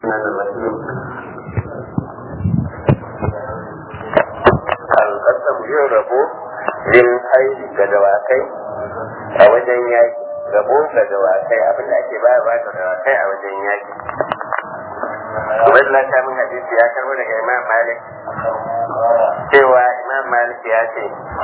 alƙasam yin rabo lil haili ga dawakai a wajen yaki rabo ga dawakai abin da ake ba ba ga dawakai a wajen yaki Ubaidullah ta min hadisi ya karbo daga Imam Malik cewa Imam Malik ya ce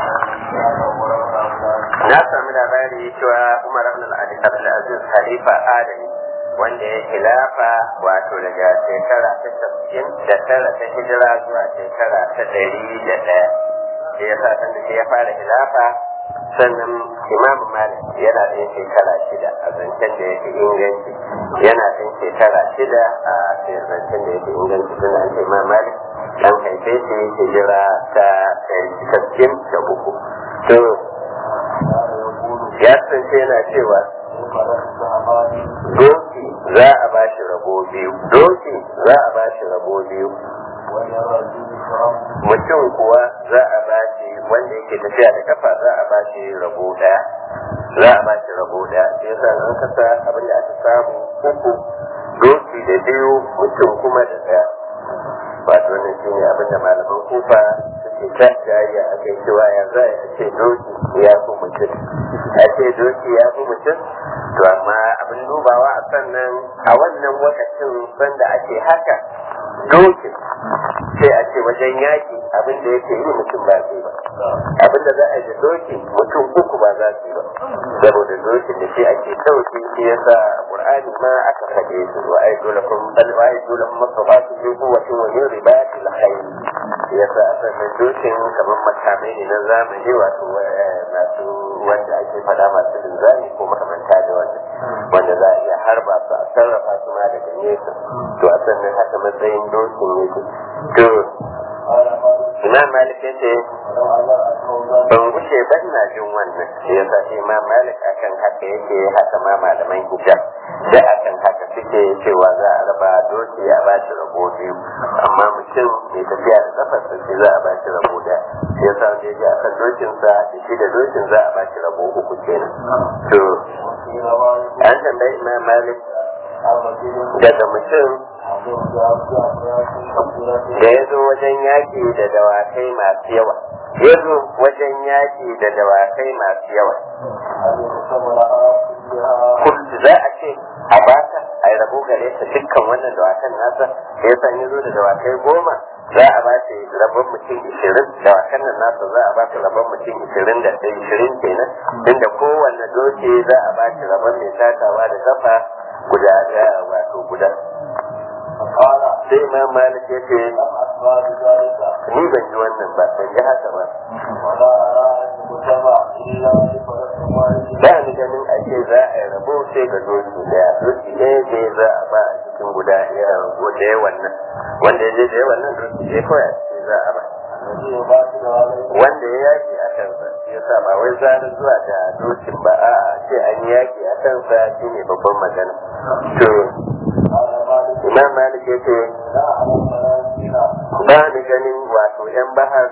na sami labari cewa Umar ibn al-Aziz Khalifa Adami wanda ya khilafa wato daga shekara ta tafsirin da tara ta hijira zuwa shekara ta ɗari da ɗaya da ya sa san da ya fara khilafa sannan imam malik yana ɗin shekara shida a zancen da yake inganci yana ɗin shekara shida a zancen da yake inganci tun an ce imam malik dan haife shi hijira ta tafsirin da uku to ya kasance yana cewa doki za a ba shi rabo biyu doki za a ba shi rabo biyu mutum kuwa za a ba shi wanda yake tafiya da kafa za a ba shi rabo daya za a ba shi rabo daya sai yasa an kasa abin da aka samu uku doki da biyu mutum kuma da daya wato wannan shine abin da malaman kufa suke ta jayayya a kai cewa ya za a ce doki ya fi mutum a ce doki ya fi mutum to amma abin dubawa a sannan a wannan lokacin sanda ake haka dokin sai a ce wajen yaki abin da yake yi mutum ba zai ba abin da za a yi da doki mutum uku ba za su yi ba saboda dokin da shi ake dauki shi yasa qur'ani ma aka faɗe su wa ai dole kun bal wa ai dole kun masaba su yi kuwatin wa yin ribati la khayr yasa sannan dokin kamar makamai ne na zamani wato masu wanda ake faɗa masu linzami ko makamanta da wannan wanda za a iya harba su a sarrafa su ma daga nesa to a sannan haka matsayin dokin yake to imam malik ya ce ban wuce ban na jin wannan shi yasa shi imam malik akan haka yake haka ma malaman hijab da akan haka suke cewa za a raba doki a ba shi rabo biyu amma mutum mai tafiya da kafarsa shi za a ba shi rabo da shi yasa wanda ya ji akan dokinsa da shi da dokin za a ba shi rabo uku kenan to an tambayi imam malik daga mutum da ya zo wajen yaƙi da dawakai masu yawa ya zo wajen yaƙi da dawakai masu yawa kullu za a ce a baka a yi rabo gare ta dukkan wannan dawakan nasa ya san ya zo da dawakai goma za a ba shi rabon mutum ishirin dawakan nan nasa za a ba shi rabon mutum ishirin da ishirin kenan inda kowanne doke za a ba shi rabon mai takawa da kafa guda daya wato guda sai imam malik ya ce ni ban ji wannan ba ban ji haka ba ba ni ganin a ce za a yi rabo sai ga doki daya doki ɗaya ce za a ba a cikin guda guda yawan nan wanda ya je da yawan nan doki ɗaya kawai a ce za a ba wanda ya yaki a kansa ya sa ba wai zanen zuwa da dokin ba a ce an yaki a kansa shi ne babban magana to imam malik ya ce ba ni ganin wato yan bahar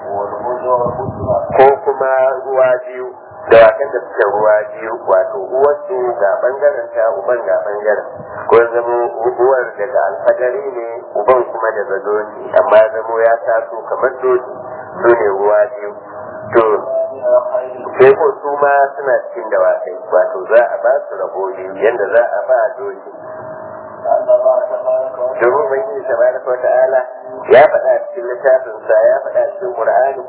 ko kuma ruwa biyu da wakan da suke ruwa biyu wato uwarsu ga bangaren ta uban ga bangaren ko zamo uwar daga alfadari ne uban kuma daga doki amma zamo ya taso kamar doki su ne ruwa biyu to sai ko su ma suna cikin dawakai wato za a ba su rabo biyu yadda za a ba doki domin bai yi tabaraka wa ta'ala ya faɗa cikin littafinsa ya faɗa cikin qur'ani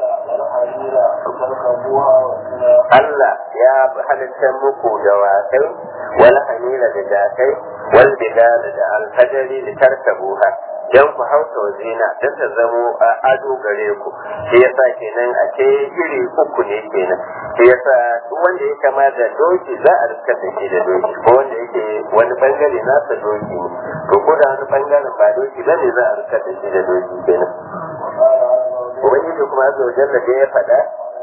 Allah ya halitta muku da wakai wal hamila da jakai wal bidal da alfajari da tarkabuha dan ku hausa zina dan ta zamo a ado gare ku shi yasa kenan a ce iri uku ne kenan shi yasa duk wanda ya kama da doki za a riska da shi da doki ko wanda yake wani bangare nasa doki ne to ko da wani bangaren ba doki bane za a riska da shi da doki kenan ubangiji kuma azza wa jalla da ya faɗa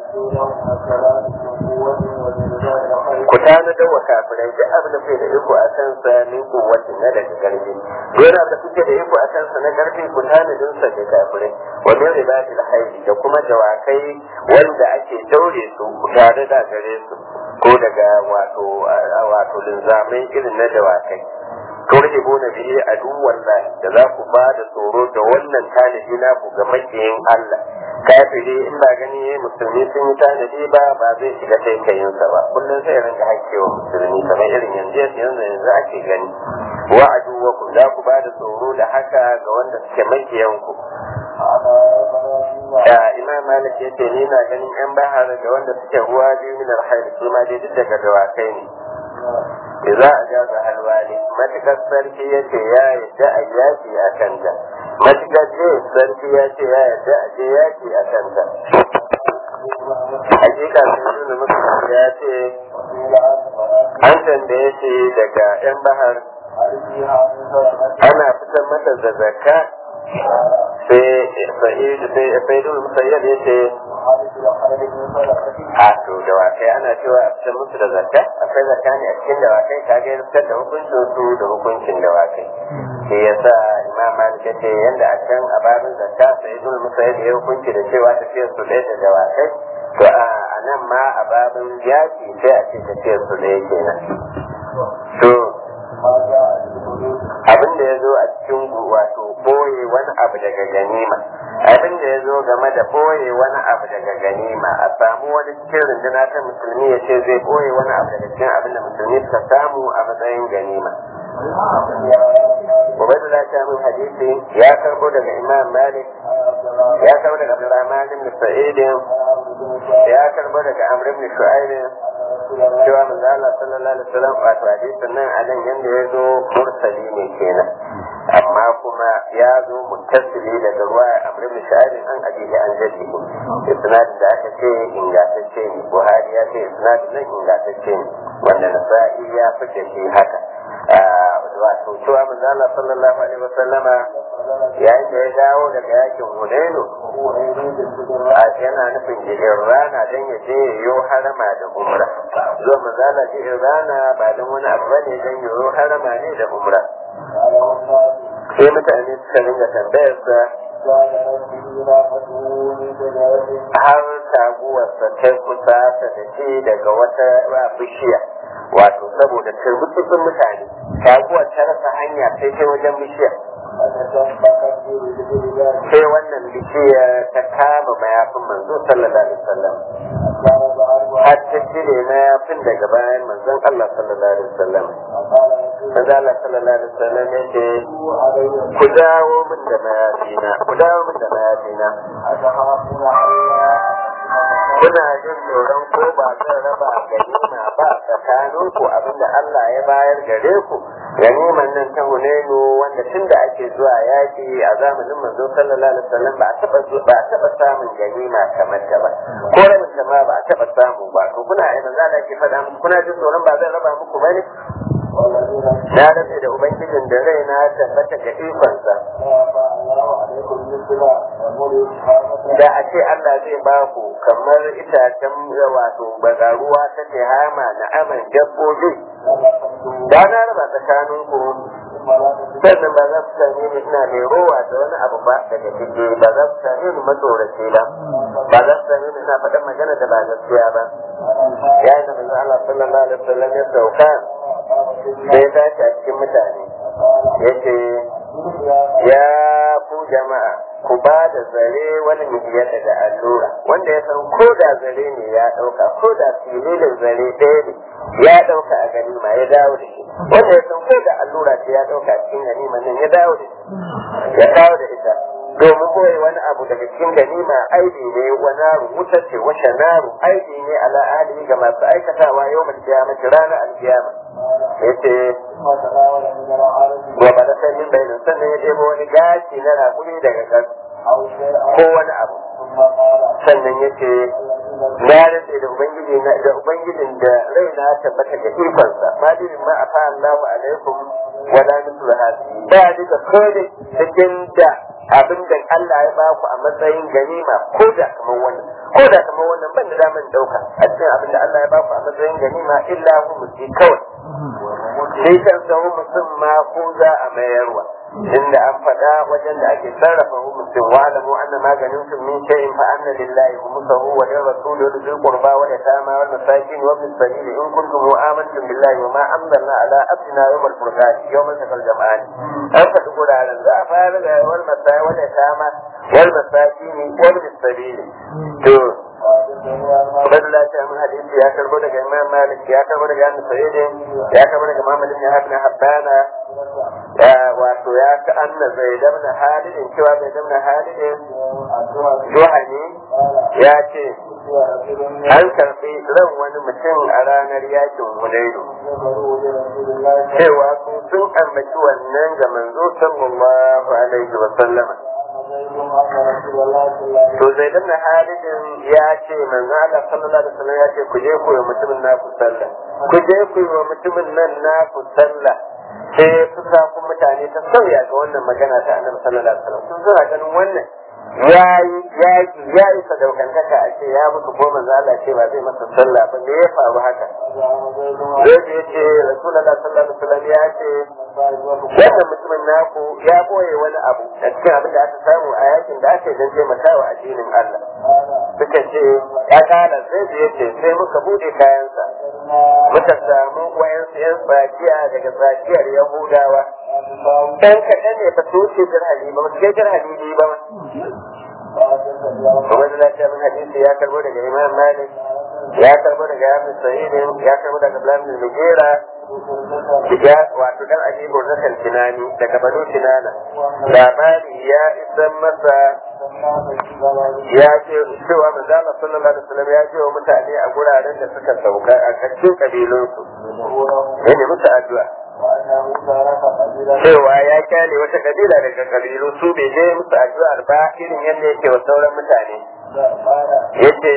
ku tana da wa kafirai duk abin da da iko a kan sa min kuwatin na daga karfi dole da kuke da iko a kan sa na karfi ku tana din sa da kafirai wa min ribatil hayy da kuma dawakai wanda ake daure su tare da gare su ko daga wato wato linzamai irin na dawakai turhibuna bihi aduwallah da za ku ba da tsoro da wannan tanadi na ku ga makiyin Allah kafiri in ba gani musulmi sun yi tanadi ba ba zai shiga taikayinsa ba kullum sai rinka hakkewa musulmi kamar irin yanzu yanzu yanzu ake gani wa aduwakum za ku ba da tsoro da haka ga wanda suke makiyan ku da imam malik ya ce ni na ganin yan bahar da wanda suke ruwa biyu min alhair su ma dai duk daga dawakai ne idza ajaza alwali matakar sarki ya ce ya yadda a yaki a kanta matakar ce sarki ya ce ya yadda a je yaki a kanta hakika sun nuna musu ya ce an tambaye shi daga yan bahar ana fitar mata da zakka sai sa'id sai sa'idul musayyad ya ce a to dawakai ana cewa a fitar musu da zakka akwai zakka ne a cikin dawakai ka ga fitar da hukuncin su da hukuncin dawakai shi yasa imam malik ya ce yanda a can a babin zakka sa'idul musayyad ya hukunci da cewa tafiyar su ɗaya da dawakai to a nan ma a babin yaki sai a ce tafiyar su ɗaya kenan to abin da ya zo a cikin wato boye wani abu daga ganima abin da ya zo game da boye wani abu daga ganima a samu wani cikin runduna ta musulmi ya ce zai boye wani abu daga cikin abin da musulmi suka samu a matsayin ganima Ubaidullah ta min hadisi ya karbo daga Imam Malik ya karbo daga Abdurrahman ibn Sa'id ya karbo daga Amr ibn Shu'aib cewa manzo Allah sallallahu alaihi wasallam wato hadisin nan a nan yanda ya zo mursali ne kenan amma kuma ya zo muttasili daga ruwa Amr ibn Shu'aib an ajiye an jadi isnad da aka ce ingantacce ne Buhari ya ce isnad nan ingantacce ne wanda Nasa'i ya fice shi haka wato cewa manzo Allah sallallahu alaihi wasallama yayin da ya dawo daga yakin Hunainu a yana nufin jirgin rana don ya je yo harama da umra zo manzo Allah jirgin rana ba don wani abu bane don yo harama ne da umra sai mutane suka ringa tambayar sa har taguwarsa ta kusa ta da ce daga wata bishiya wato saboda turbutsun mutane taguwar ta rasa hanya sai ta wajen bishiya sai wannan bishiya ta kama mayafin manzo sallallahu alaihi wasallam har ta cire mayafin daga bayan manzon Allah sallallahu alaihi wasallam manzo Allah sallallahu alaihi wasallam ya ce ku dawo min da mayafina ku dawo min da mayafina kuna jin tsoron ko ba zan raba ganima ba tsakanin ku abinda Allah ya bayar gare ku ganiman nan ta hunenu wanda tun da ake zuwa yaki a zamanin manzo sallallahu alaihi wasallam ba a taba ba a taba samun ganima kamar ta ba ko rabin ta ma ba a taba samu ba to kuna ai manzo Allah ke faɗa muku kuna jin tsoron ba zan raba muku bane na rantse da ubangijin da rai na tabbata ga ikonsa da a ce Allah zai ba ku kamar itacen wato bagaruwa ta tehama na aman dabbobi da na raba tsakanin ku sannan ba za su same ni ina mai rowa da wani abu ba daga ciki ba za su same ni matsorace ba ba za su same ni ina faɗin magana da ba gaskiya ba yayin da manzo Allah sallallahu alaihi wasallam ya sauka sai ya tashi a cikin mutane yace ya ku jama'a ku ba da zare wani miliyar da allura wanda ya san ko da zare ne ya ɗauka ko da fililin zare ɗaya ne ya ɗauka a ganima ya dawo da shi wanda ya san ko da allura ce ya ɗauka a cikin ganima nan ya dawo da shi ya dawo da ita domin koyi wani abu daga cikin ganima aibi ne wa naru wuta ce wa shanaru aibi ne ala ahli ga masu aikatawa yau mai kiyama ranar alkiyama yace wa ba da sanin bayanin sannan ya ɗebo wani gashi na raƙumi daga kan ko wani abu sannan ya ce na rantse da ubangiji na da ubangijin da rai na tabbata ga ikonsa ma dirin ma afa Allahu alaikum wa la mithlu hadi ba duka kode cikin da abin da Allah ya baku a matsayin ganima ko da kamar wannan ko da kamar wannan ban da daman dauka a cikin abin da Allah ya baku a matsayin ganima illa hu muti kawai shi kansa humusin ma ko za a mayarwa inda an faɗa wajen da ake sarrafa humusin wa alamu anna maganin sun min shay'in fa anna lillahi humusahu wa lir rasuli wa dhil qurba wa yatama wal masakin wa bis sabil in kuntum amantum billahi wa ma anzalna ala abdina yawm al furqan yawm al jam'an an faɗi guraren za a fara da wal masai wa yatama wal masakin wa bis sabil to Ubaidullah ta min hadisi ya karbo daga Imam Malik ya karbo daga Anas Sa'id ya karbo daga Muhammad ibn Ibn Habbana wato ya ka anna Zaid ibn Halid cewa Zaid ibn Halid Juhani ya ce an karbi ran wani mutum a ranar yakin Hudaydu cewa su sun ambaci wannan ga manzo sallallahu alaihi wa sallama to zai danna halidin ya ce manzo Allah sallallahu alaihi wasallam ya ce ku je ku yi mutumin naku sallah ku je ku yi wa mutumin nan naku sallah sai fusakun mutane ta sauya ga wannan magana ta annabi sallallahu alaihi wasallam sun zura ganin wannan ya yi yaki ya yi sadaukantaka a ce ya mutu ko manzo Allah ce ba zai masa sallah ba me ya faru haka zai ya ce rasulullah sallallahu alaihi wasallam ya ce wannan mutumin naku ya boye wani abu da cikin abin da aka samu a yakin da aka yi don taimakawa addinin Allah suka ce ya kala sai da yace sai muka bude kayansa muka samu wayansu yan tsakiya daga tsakiyar yahudawa dan kaɗan ne ba su wuce jirhali ba ba su kai jirhali ne ba kuma da lafiya min hadisi ya karbo daga imam malik ya karbo daga yamin sa'idin ya karbo daga blamin mugera ya wato dan ajibu zakan tunani daga banu tunana labari ya isan masa ya ce cewa manzo Allah sallallahu alaihi wasallam ya ce wa mutane a guraren da suka sauka a cikin kabilunsu ne musu addu'a cewa ya kyale wata kabila daga kabilu su bai je musu addu'ar ba irin yadda yake wa sauran mutane yace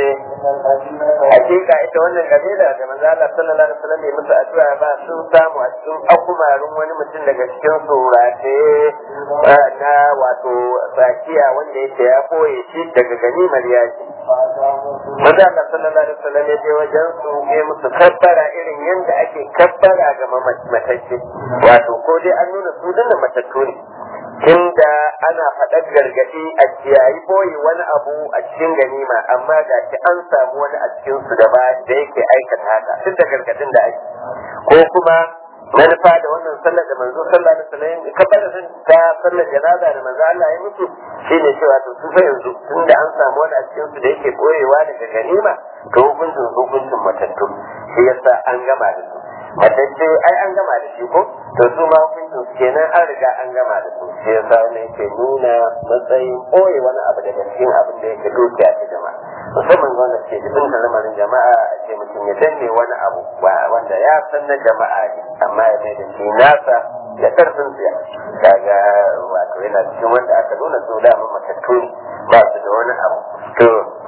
hakika ita wannan kabila da manzo Allah sallallahu alaihi wasallam bai musu addu'a ba sun samu a cikin akumarin wani mutum daga cikin surate na wato sakiya wanda yake ya koye shi daga ganimar yaki manzo Allah sallallahu alaihi wasallam ya je wajen su ya musu kabbara irin yadda ake kabbara ga matacce wato ko dai an nuna su dinnan matattu ne tunda ana faɗar gargaɗi a kiyayi boye wani abu a cikin ganima amma ga shi an samu wani a cikin su da ba da yake aikata haka duk da gargaɗin da ake ko kuma manufa da wannan sallar da manzo sallah da sallah kabbara sun ta sallar janaza da manzo Allah ya mutu shine cewa to su fa yanzu tunda an samu wani a cikin su da yake boyewa daga ganima to hukuncin hukuncin matattu shi yasa an gama da su matacce ai an gama da shi ko to su ma hukuncin su kenan an riga an gama da su shi yasa wannan yake nuna matsayin boye wani abu daga cikin abin da yake dukiya ta jama'a musamman wanda ke jikin lamarin jama'a a ce mutum ya danne wani abu wanda ya san na jama'a ne amma ya mai da shi nasa da karfin siya kaga wato yana cikin wanda aka nuna su dama matattu ba su da wani abu to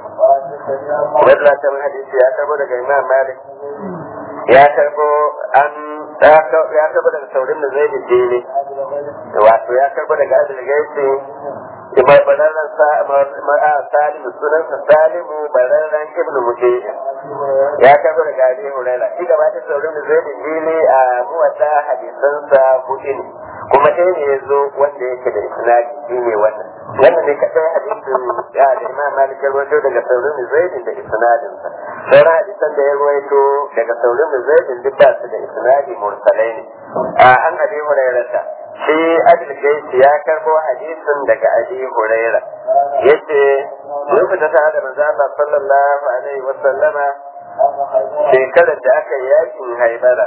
wadda ta hadisi ya karbo daga imam malik ya karbo an ya karbo daga saurin da zai jere wato ya karbo daga adil gaisi mai bararren salimu sunansa salimu bararren ibnu mujahid ya karbo daga abi huraira shi gaba da saurin da zai jere a muwata hadisansa hudu ne kuma ɗaya ne ya zo wanda yake da isnadi shi ne wannan wannan ne kaɗai hadisin ya da imam malik ya rawaito daga saurin da zai da isnadinsa sauran hadisan da ya rawaito daga saurin da zai duk ba su da isnadi mursalai ne a an abi hurairata shi adil gaisi ya karbo hadisin daga abi huraira yace lokacin ta da manzo Allah sallallahu alaihi wa sallama shekarar da aka yi yakin haibara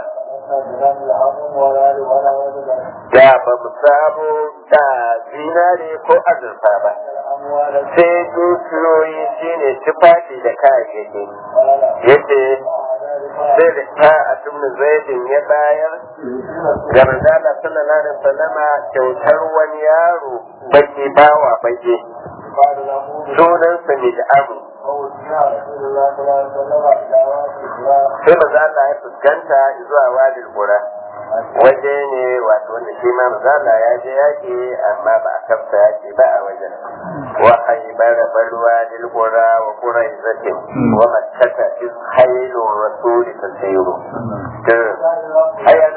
da ba mu samu da zinare ko azurfa ba sai dukiyoyi shine tufafi da kayayyaki yace sai da ta a tumnin zaidin ya bayar ga manzala sallallahu alaihi wasallama kyautar wani yaro baki bawa baki sunansa mid'amu sai maza Allah ya fuskanta zuwa wadil qura waje ne wato wanda shi ma maza Allah ya je yaki amma ba a kafta yaki ba a wajen wa haibara barwa dil qura wa quraizatin wa makkata iz haylu rasuli tasiru to aya nan kasance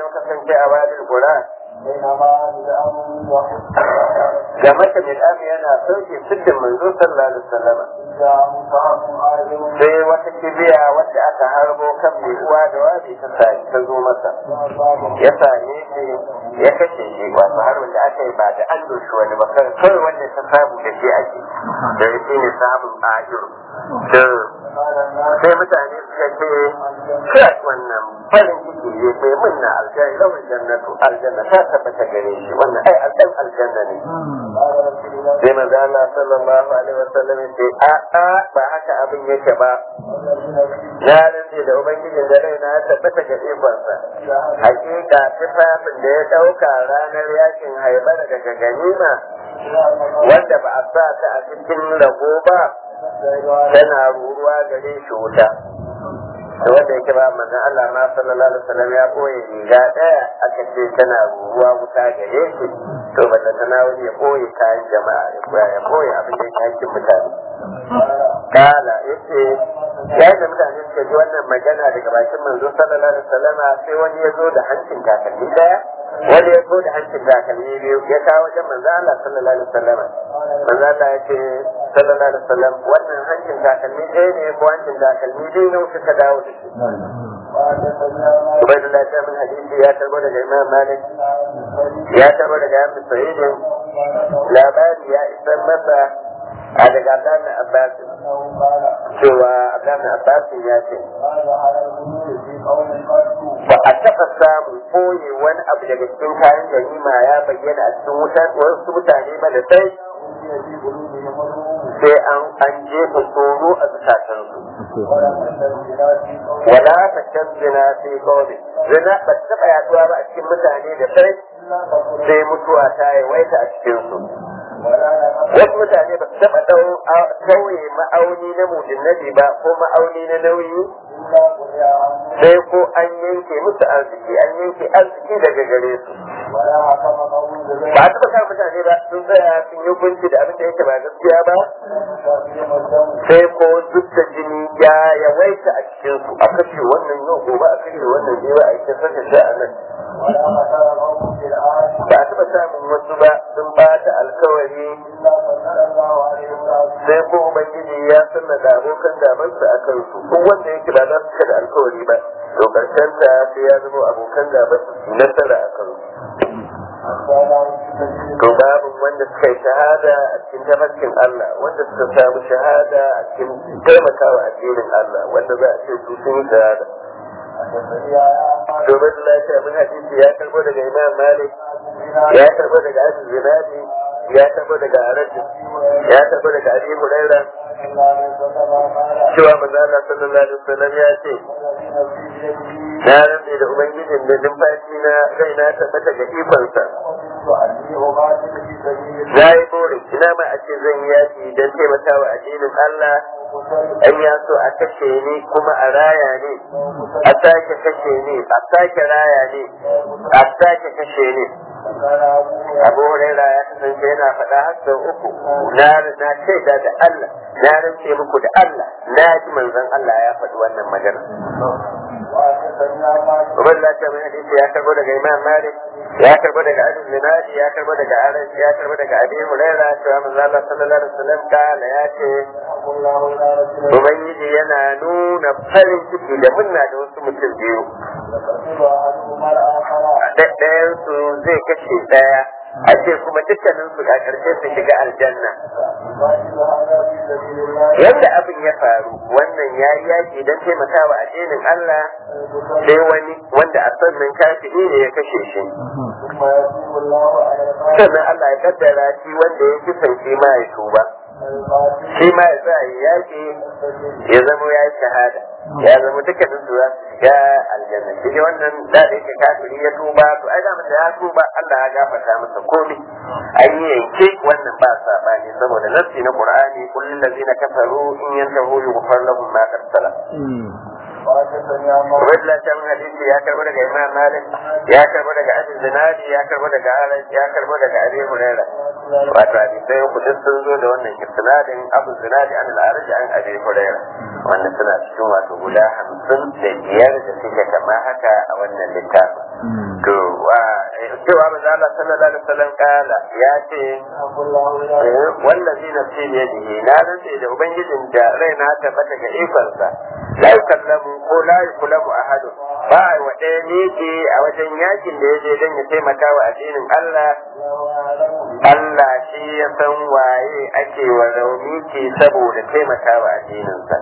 fi awadil qura بينما الأمر ga mata min am yana sauke siddin manzo sallallahu alaihi wasallam جاء مصعب عالم sai wata kibiya wadda aka harbo kan mai uwa da wabi ta sa ta zo masa ya same shi ya kashe shi wato har wanda aka yi ba da an doshi wani ba kawai kawai wanda ta samu da shi ake da ya shi ne samun ajiyar da sai mutane suka ce kai wannan farin ciki ne mai munna aljanna lawan jannatu aljanna ta tabbata gare shi wannan ai aljan aljanna ne sai manzo Allah sallallahu alaihi wasallam ya ce a a ba haka abin yake ba na rantse da ubangijin da raina ya tabbata ga ikonsa hakika tufafin da ya ɗauka ranar yakin haibar daga ganima wanda ba a sa ta a cikin rago ba tana ruruwa gare shi wuta da wanda yake ba manzon Allah ma sallallahu alaihi wasallam ya koye riga daya aka ce tana ruruwa wuta gare shi to banda tana wani ya koye kayan jama'a ya koya ya koye abin da yake hakkin mutane kala yace yayin da mutane suka ji wannan magana daga bakin manzo sallallahu alaihi wasallam sai wani ya zo da hancin takalmi daya wani ya zo da hancin takalmi biyu ya kawo wajen manzo Allah sallallahu alaihi wasallam manzo Allah ya ce sallallahu alaihi wasallam wannan hancin takalmi ɗaya ne ko hancin takalmi biyu ne suka dawo da shi Ubaidullah ta min hadisi ya tarbo daga Imam Malik ya tarbo daga Abu Sa'id labari ya isar masa a daga Abdullah Abbas cewa Abdullah Abbas ya ce ba a taɓa samun koye wani abu daga cikin kayan ganima ya bayyana a cikin wutan wasu mutane ba da sai sai an an jefa tsoro a zukatansu wala ta canzina sai kawai zina ba ta taɓa yaduwa ba a cikin mutane da sai sai mutuwa ta yawaita a cikinsu wasu mutane ba su taɓa tauye ma'auni na mujinnabi ba ko ma'auni na nauyi sai ko an yanke musu arziki an yanke arziki daga gare su ba a taɓa sa mutane ba sun tsaya sun yi hukunci da abin da yake ba gaskiya ba sai ko duk da jini ya yawaita a cikin su a kashe wannan yau gobe a kashe wannan ne ba a yi saka shi a nan ba a taɓa samun wasu ba sun ba ta alkawari sai ko ubangiji ya sanna da abokan gabansu a kansu ko wanda yake ba za su kada alkawari ba to karshen ta sai ya zama abokan gabansu su nasara a kansu to babu wanda suka yi shahada a cikin tafarkin Allah wanda suka samu shahada a cikin taimakawa addinin Allah wanda za a ce su sun yi shahada domin lafiya mun hadisi ya karbo daga imam malik ya karbo daga abu zinadi ya karbo daga arajin ya karbo daga abi huraira cewa manzo Allah sallallahu alaihi wasallam ya ce na rantse da ubangijin da numfashi na rai na tabbata ga ikonsa na yi bore ina ma a ce zan yaki don taimakawa addinin Allah an ya so a kashe ni kuma a raya ni a sake kashe ni a sake raya ni a sake kashe ni abu huraira ya kasance yana faɗa har sau uku na na shaida da Allah na rantse muku da Allah na ji manzon Allah ya faɗi wannan magana Ubar lafiya mai hadisi ya karbo daga Imam Malik ya karbo daga Abu Zinadi ya karbo daga Anas ya karbo daga Abi Huraira cewa manzo Allah sallallahu alaihi wasallam kala ya ce Ubangiji yana nuna farin ciki da munna da wasu mutum biyu. Ɗayan su zai kashe ɗaya a ce kuma dukkanin su a ƙarshe su shiga aljanna. Yadda abin ya faru wannan ya yi yaƙi don taimakawa addinin Allah sai wani wanda a sannan kafiri ne ya kashe shi. Sannan Allah ya kaddara shi wanda ya kisan shi ma ya tuba. Shi ma ya sa ya yaƙi ya zama ya yi shahada. Ya zama dukkanin su za su shiga aljanna. Shi wannan da da yake kafiri ya tuba to ai da masa ya tuba Allah ya gafarta masa komai. An yi yanke wannan ba sabani saboda nassi na Qur'ani kullum ladzina kafaru in yantahu yughfar lahum ma qad salam. Wadda ta mun hadisi ya karbo daga Imam Malik, ya karbo daga Abu Zinadi, ya karbo daga Anas, ya karbo daga Abi Hurairah. Wato hadisai uku duk sun zo da wannan isnadin Abu Zinadi an al-Arj an Abi Hurairah. wanda suna cikin wato guda hamsin da biyar da suke kama haka a wannan littafin to cewa manzo Allah sallallahu alaihi wasallam kala ya ce wallazi nafsi bi yadihi na rantse da ubangijin da raina ta bata ga ikonsa la yukallamu ko la yukallamu ahadun ba wa ɗaya miki a wajen yakin da ya je don ya taimaka wa addinin Allah Allah shi ya san waye ake wa rauni ke saboda taimaka wa addininsa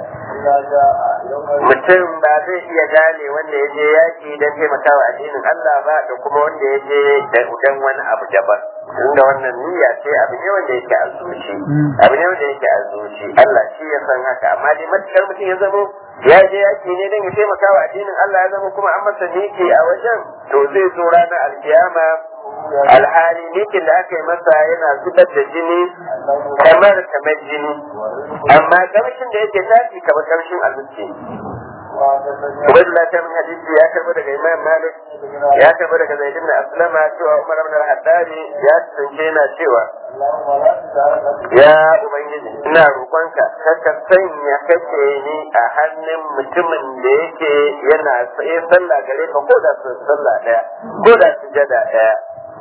mutum ba zai iya gane wanda ya je yaki don taimaka wa addinin Allah ba da kuma wanda ya je don wani abu daban inda wannan niyya ce abu ne wanda yake a zuci abu ne wanda yake a zuci Allah shi ya san haka amma dai matukar mutum ya zamo ya je yaki ne don ya taimaka wa addinin Allah ya zama kuma an masa niki a wajen to zai zo ranar alkiyama alhali nikin da aka yi masa yana zubar da jini kamar kamar jini amma kamshin da yake tashi kamar kamshin almuci Ubaidullah ta min hadisi ya karbo daga Imam Malik ya karbo daga Zaid ibn Aslama cewa Umar ibn al-Haddari ya tsince yana cewa ya ubangiji ina roƙonka kaka sanya kake ni a hannun mutumin da yake yana tsaye sallah gare ka ko da sallah daya ko da sujada daya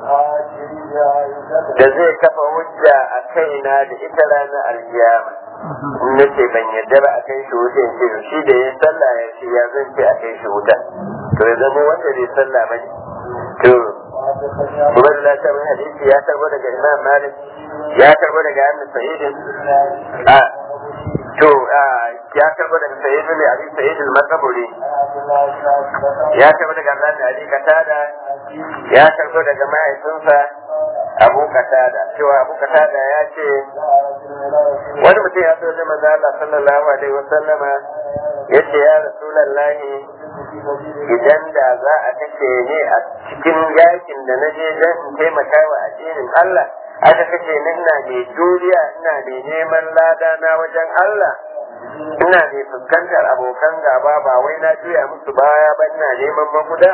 da zai kafa hujja a kaina da ita ranar alkiyama in nace ban yadda ba a kai shi wuta in ce shi da ya sallah ya ce ya zan ce a kai shi wuta to ya zama wanda bai sallah ba ne to kuma da lafiya mai hadisi ya karbo daga imam malik ya karbo daga annu sa'idin a to ya karbo daga sa'idin ne abin sa'idin makaburi ya karbo daga Allah da Ali Katada ya karbo daga mahaifinsa Abu Katada cewa Abu Katada ya ce wani mutum ya so zama da Allah sallallahu alaihi wa sallama ya ce ya Rasulullahi idan da za a kashe ni a cikin yakin da na je don in taimaka wa addinin Allah aka kashe ni ina mai juriya ina mai neman lada na wajen Allah ina mai fuskantar abokan gaba ba wai na juya musu baya ba ina neman maguda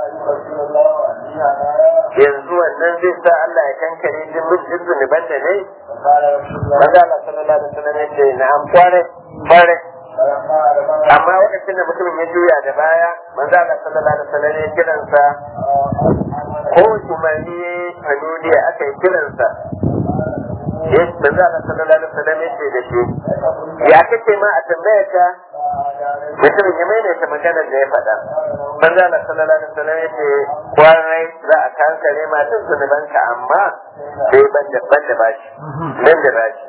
yanzu wannan zai sa Allah ya kankare jin mutum zunuban da ne maza Allah sallallahu alaihi wasallam ya ce na am kware kware amma lokacin da mutumin ya juya da baya manzo Allah sallallahu alaihi wasallam ya kiransa ko umarni hanuni aka yi kiransa ya manzo Allah sallallahu alaihi wasallam ya ce da shi ya kace ma a tambaya ka mutumin ya maimaita maganar da ya faɗa manzo Allah sallallahu alaihi wasallam ya ce kwarai za a kankare ma duk zunubanka amma sai ban da ban da bashi ban da bashi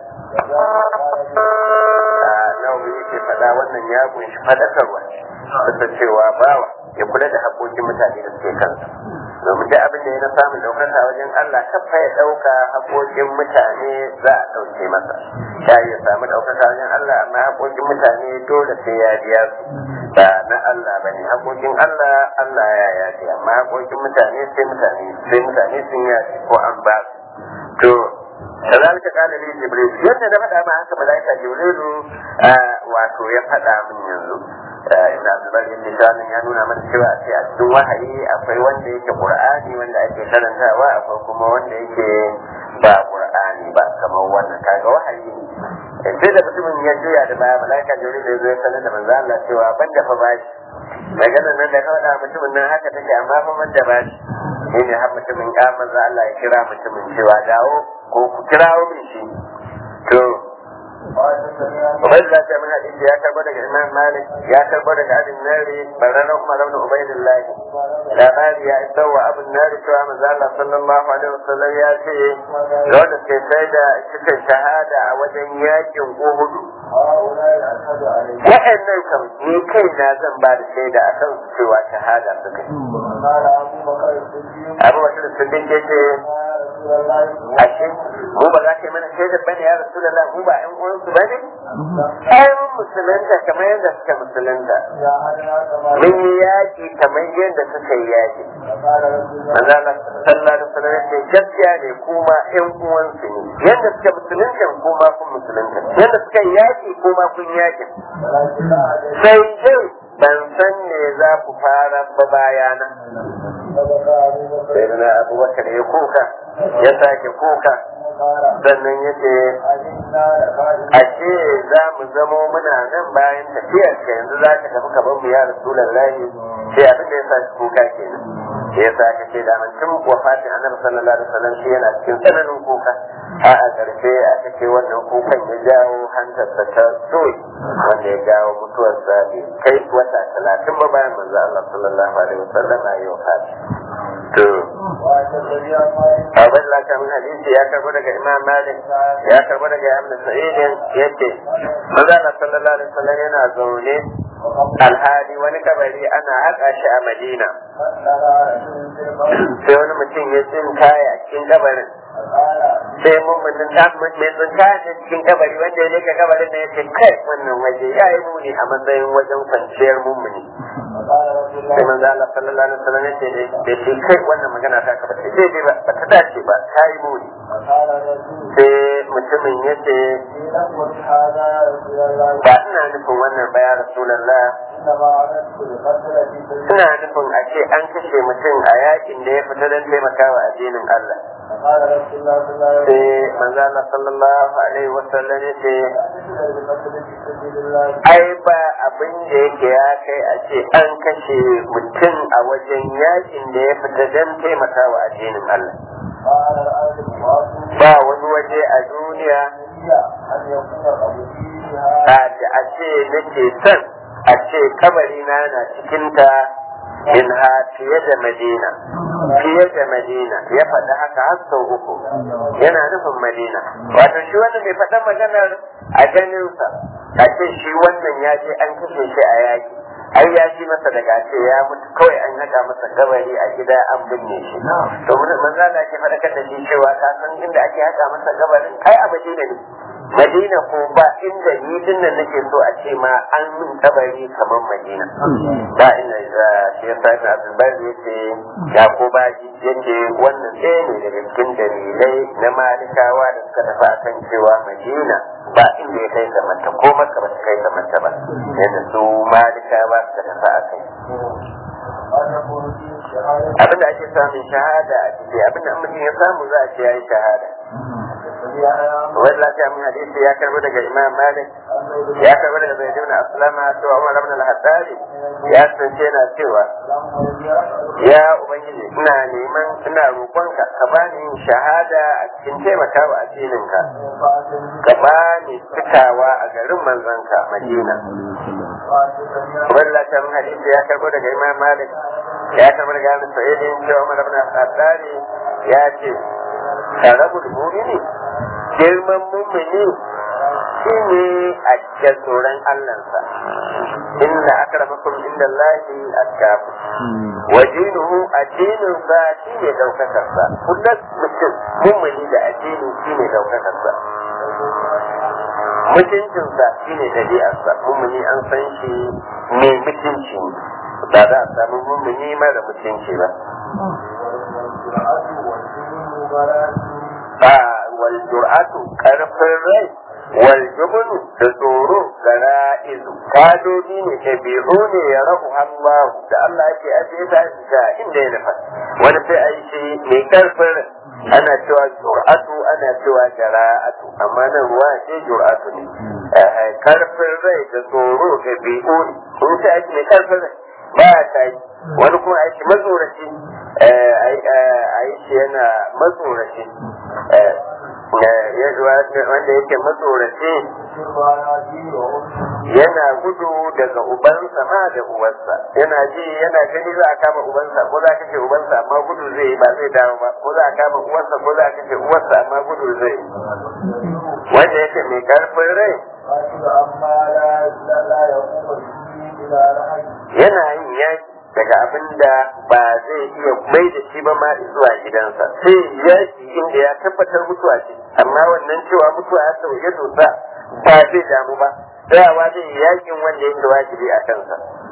nawawi yake faɗa wannan ya kunshi faɗakarwa da cewa bawa ya kula da haƙoƙin mutane da suke kansa domin duk abin da ya na samun ɗaukaka wajen Allah kafa ya ɗauka haƙoƙin mutane za a ɗauke masa ya ya samu ɗaukaka wajen Allah amma haƙoƙin mutane dole sai ya biya su ba na Allah ba ne haƙoƙin Allah Allah ya yafe amma haƙoƙin mutane sai mutane sai mutane sun yafe ko an ba su to كذلك قال لي جبريل yadda na faɗa ma haka malaika jibrilu wato ya faɗa min yanzu ibn abdullah ibn shanin ya nuna mana cewa sai a cikin wahayi akwai wanda yake qur'ani wanda ake karantawa akwai kuma wanda yake ba qur'ani ba kamar wannan kaga wahayi ne sai da mutumin ya juya da baya malaika jibril ya zo ya sanar da manzo Allah cewa ban da fa bashi maganar nan da kawai mutumin nan haka take amma fa ban da bashi shi ne har mutumin ya manzo Allah ya kira mutumin cewa dawo ko ku kirawo min shi to Ubaidullah ta min hadisi ya karbo daga Imam Malik ya karbo daga Abin Nari barana Umar ibn Ubaidullah labari ya isa wa Abin Nari cewa manzo Allah sallallahu alaihi wasallam ya ce ga wanda ke sai da suka shahada a wajen yakin Uhud wa'annan kam ni kai na zan ba da shaida a kan cewa shahada suka yi Abu Bakar Siddiq ya ce ashe mu ba za ka yi mana shaidar bane ya rasu da mu ba ƴan uwansu bane ai mun musulunta kamar yadda suka musulunta mun yi yaƙi kamar yadda suka yi yaƙi manzo Allah sallallahu alaihi wasallam ya ce gaskiya ne kuma ƴan uwansu ne yadda suka musulunta kuma kun musulunta yadda suka yi yaƙi kuma kun yaƙi sai dai ban san me za ku fara ba bayana sai na abubakar ya kuka ya sake kuka قال sannan ya ce أئنا لكاذبون ashe za mu zamo muna nan bayan tafiyar ka yanzu za ka tafi ka mu ya rasulullahi sai abin da ya sa shi kuka kenan sai ya sa ka ce da man tun wafatin annabi sallallahu alaihi wasallam shi yana cikin tsananin kuka a a ƙarshe aka ce wannan kukan ya jawo hantarsa ta soyi wanda ya jawo mutuwarsa bai kai wata talatin ba bayan manzo Allah sallallahu alaihi wasallam a yau fati to وأتدري ما abin laka min hadisi ya karbo daga imam malik ya karbo daga ibn sa'id yace manzo Allah sallallahu alaihi wasallam yana zaune alhali wani kabari ana haƙa shi a madina sai wani mutum ya tsin kaya cikin kabarin sai mummunin ta mai tsin kaya ta cikin kabari wanda ya leka kabarin da ya ce kai wannan waje ya yi muni a matsayin wajen kwanciyar mummuni sai manzo Allah sallallahu alaihi wasallam ya ce da shi kai wannan magana ta ka ba ta daidai ba ba ta dace ba ta yi muni sai mutumin ya ce ba ina nufin wannan ba ya rasulallah ina nufin a ce an kashe mutum a yakin da ya fita don taimakawa addinin Allah sai manzo Allah sallallahu alaihi wasallam ya ce ai ba abin da yake ya kai a ce an kashe mutum a wajen yakin da ya fita don taimakawa addinin Allah ba wani waje a duniya a a ce nake son a ce kabari na na cikinta in ha fiye da madina fiye da madina ya faɗi haka har sau uku yana nufin madina wato shi wannan mai faɗa maganar a ganinsa a ce shi wannan ya je an kashe shi a yaki ai ya ji masa daga ce ya mutu kawai an haɗa masa kabari a gida an binne shi to manzo Allah ke faɗakar da shi cewa ka san inda ake haɗa masa kabarin kai a Madina ne Madina ko ba inda ni din nan nake so a ce ma an min kabari kamar Madina ba inda za shi ya sa Ibn Abdul Bari yace ya ko ba ji yace wannan ɗaya ne daga cikin dalilai na malikawa da suka tafi akan cewa Madina ba inda ya kai zamanta ko maka ba ta kai zamanta ba yadda su malikawa suka tafi a kai abinda ake samun shahada a ciki abinda mutum ya samu za a ce ya yi shahada wani lafiya mun hadisi ya karbi daga imam malik ya karbi daga zai ibn aslama cewa umar ibn al-haddari ya tsace yana cewa ya ubangiji ina neman ina roƙonka ka bani shahada a cikin taimakawa addininka ka bani fitawa a garin manzanka madina wani lafiya mun hadisi ya karbi daga imam malik ya karbi daga ibn sa'idin cewa umar ibn al-haddari ya ce karabul mumini girman mumini shi ne a cikin tsoron Allahnsa inda akramakum inda Allahi atkafu wa dinuhu addininsa shi ne daukakarsa kullum mutum mumini da addini shi ne daukakarsa mutuncinsa shi ne ɗabi'arsa mumini an san shi mai mutunci ba za a samu mumini mara mutunci ba ba wal jur'atu karfin rai wal jubnu da tsoro ga ra'izu kadoji ne ɗabi'u ne ya rahu Allah da Allah yake ajiye ta da inda ya nufa wani sai a yi shi mai karfin rai ana cewa jur'atu ana cewa jara'atu amma nan ruwa ce jur'atu ne karfin rai da tsoro ɗabi'u ne kun sai ake mai karfin rai ba ya tayi wani kuma aiki matsoraci a yi shi yana matsoraci wanda yake matsoraci yana gudu daga ubansa ma da uwarsa yana ji yana gani za a kama ubansa ko za a kashe ubansa amma gudu zai yi ba zai dawo ba ko za a kama uwarsa ko za a kashe uwarsa amma gudu zai yi wanda yake mai karfin rai yana yin yaki daga abin da ba zai iya mai da shi ba ma zuwa gidansa sai yaki inda ya tabbatar mutuwa ce amma wannan cewa mutuwa ya sauye dosa ba zai damu ba tsayawa zai yi yakin wanda yake wajibi a kansa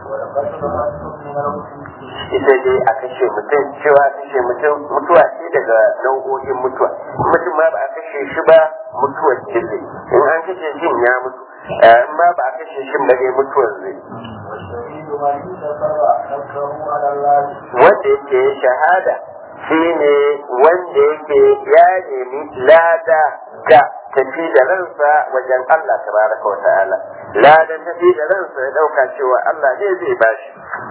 ita dai a kashe mutum cewa kashe mutum mutuwa ce daga nau'o'in mutuwa mutum ma ba a kashe shi ba mutuwar jille in an kashe shi ya mutu in ma ba a kashe shi ba dai mutuwar zai wanda yake shahada shine wanda yake ya nemi lada ga tafi da ransa wajen Allah tabaraka wa ta'ala ladan tafi da ransa ya dauka cewa Allah ne zai bashi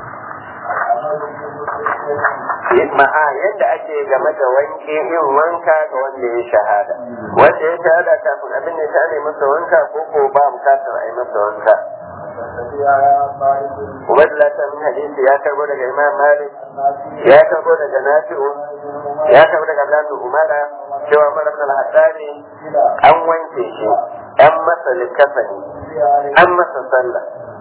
ma'a yadda ake game da wanke yin wanka ga wanda ya shahada wanda ya shahada kafin abin ya ta masa wanka ko ko ba bukatar a yi masa wanka Ubaidullah ta min hadisi ya karbo daga Imam Malik ya karbo daga Nafi'u ya karbo daga Abdul Umara cewa Umar ibn al-Haddani an wanke shi an masa likafani an masa sallah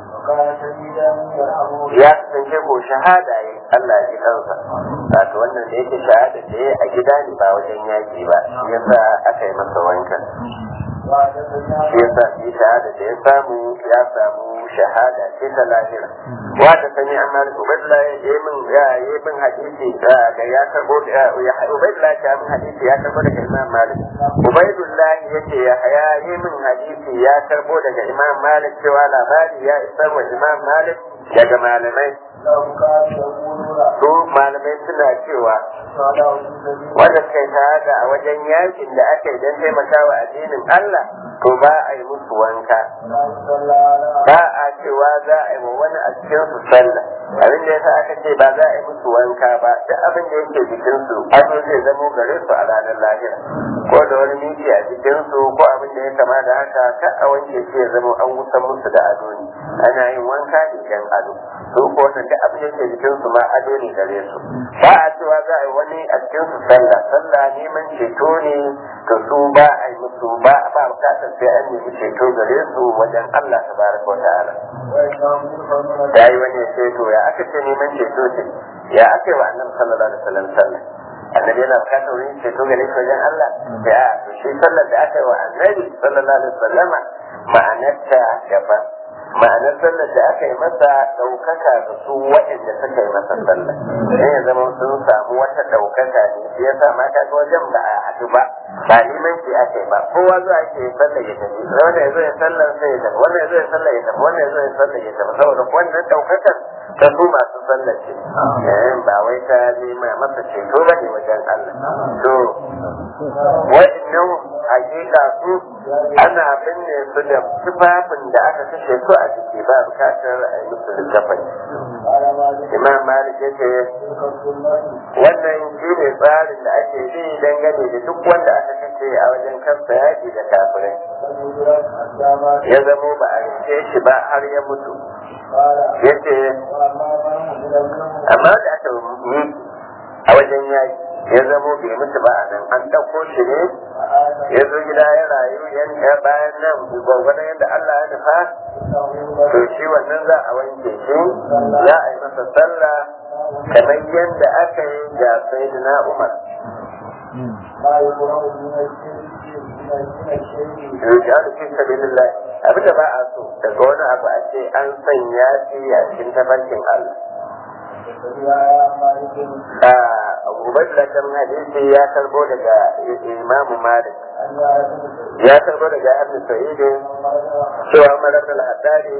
ya kasance ko shahada yi Allah ya ji kansa wato wannan da yake shahada da ya a gida ne ba wajen yaki ba shi yasa aka yi masa wankan shi yasa shi shahada da ya samu ya samu shahada ce ta lahira wata sani an malik ubaidullah ya yi min ya yi min hadisi da ya karbo da ubaidullah ya min hadisi ya karbo daga imam malik ubaidullah yace ya ya yi min hadisi ya karbo daga imam malik cewa labari ya isar wa imam malik daga malamai su malamai suna cewa wanda suka yi shahada a wajen yakin da aka yi don taimakawa addinin Allah to ba a yi musu wanka ba a cewa za a yi wa wani a cikin su sallah abin da yasa aka ce ba za a yi musu wanka ba duk abin da yake jikin su ado zai zamo gare su a ranar lahira ko da wani miki a jikin su ko abin da ya kama da haka ka a wanke shi ya zama an wusan musu da ado ne ana yin wanka ne dan ado su ko wannan duk abin da yake jikin su ma ado ne gare su ba a cewa za a yi wani a cikin su sallah sallah neman ceto ne to su ba a yi musu ba ba bukatar sai an nemi ceto gare su wajen Allah tabaraka wa ta'ala ya yi wani ceto ya aka ce neman ceto ce ya aka yi wa annabi sallallahu alaihi wasallam sallah annabi yana bukatar wani ceto gare shi wajen Allah ya to shi sallar da aka yi wa annabi sallallahu alaihi wasallam ma'anarta daban ma'anar sallar da aka yi masa ɗaukaka da su waɗanda suka yi masa sallar sai ya zama sun samu wata ɗaukaka ne shi ya sa ma kaga wajen ba a haɗu ba ba neman shi aka yi ba kowa zuwa ake yi sallar ya tafi wanda ya zo ya sallar sai ya tafi wanda ya zo ya sallar ya tafi wanda ya zo ya sallar ya tafi saboda wannan ɗaukakar ta su masu sallar ce ba wai ta nema masa ceto ba ne wajen Allah to wa'annan hakika su ana binne su da tufafin da aka kashe su a jiki ba bukatar a yi musu littafai imam malik ya ce wannan shi ne tsarin da ake bi dangane da duk wanda aka kashe a wajen kasta yaki da kafirai ya zamo ba a rike shi ba har ya mutu ya ce amma da aka yi a wajen yaki ya zamo bai mutu ba a nan an ɗauko shi ne ya zo gida ya rayu ya bayan nan gwagwadon yadda Allah ya nufa to shi wannan za a wanke shi za a yi masa sallah kamar yadda aka yi ga sayyidina Umar Rijalu fi sabilillah abinda ba a so daga wani abu a ce an sanya shi a cikin tafarkin Allah Ubaidullah kan hadisi ya karbo daga Imam Malik ya karbo daga Ibn Sa'id cewa Umar ibn al-Haddad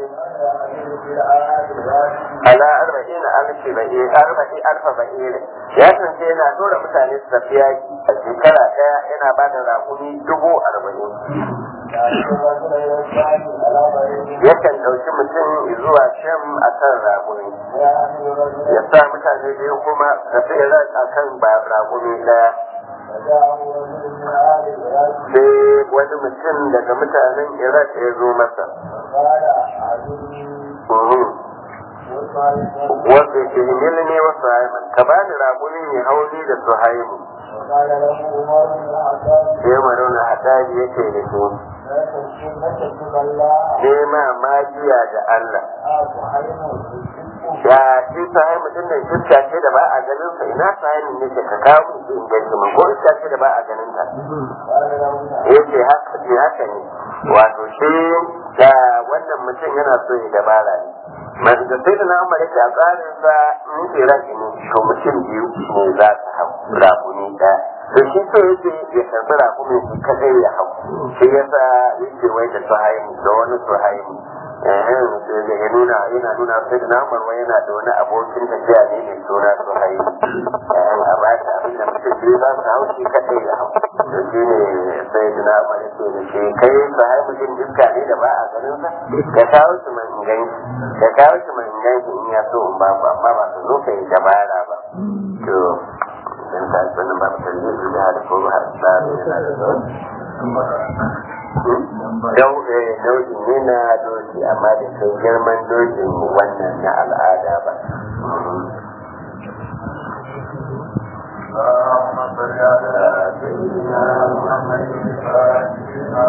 ala arba'in alfi ba'i arba'i alfa ba'i ya sance yana dora mutane su tafi yaki a shekara daya yana ba da rakumi dubu arba'in yakan ɗauki mutum zuwa sham a kan rakumi ya sa mutane biyu kuma tafi a kan rakumi daya sai wani mutum daga mutanen iraq ya zo masa wanda ke himili ne wasu haiman ka ba ni raƙuni mai hauli da su haimu sai maruna hadari yake da su nema magiya da Allah ya shi sahai mutum da iska ce da ba a ganin sa ina sahai ne ke ka kawo mu in gani mun ko iska ce da ba a ganin ta yace haka ce haka ne wato shi da wannan mutum yana so ya dabara ne masu da sai da na amma yake a tsarin sa in ke raki ne to mutum biyu ne za su hau rabuni ɗaya da shi so yake ya karbi raƙumin shi kadai ya hau shi yasa yake wai da suhaimu da wani suhaimu da ya nuna yana nuna sai da namar wai yana da wani abokin tafiya ne mai suna suhaimu a ba ta abin da mutum biyu za su hau shi kadai ya hau da shi ne sai da namar ya ce da shi kai suhaimu jin iska ne da ba a ganin sa ka kawo shi mai inganci ka kawo shi mai inganci in ya so in ba ku amma ba su zo ka yi dabara ba to in ka sanin ba ta yi da da ko ba ta yana da zo Dau nau'in ne na doki amma da kai girman dokin wannan na al'ada ba. اللهم صل على سيدنا محمد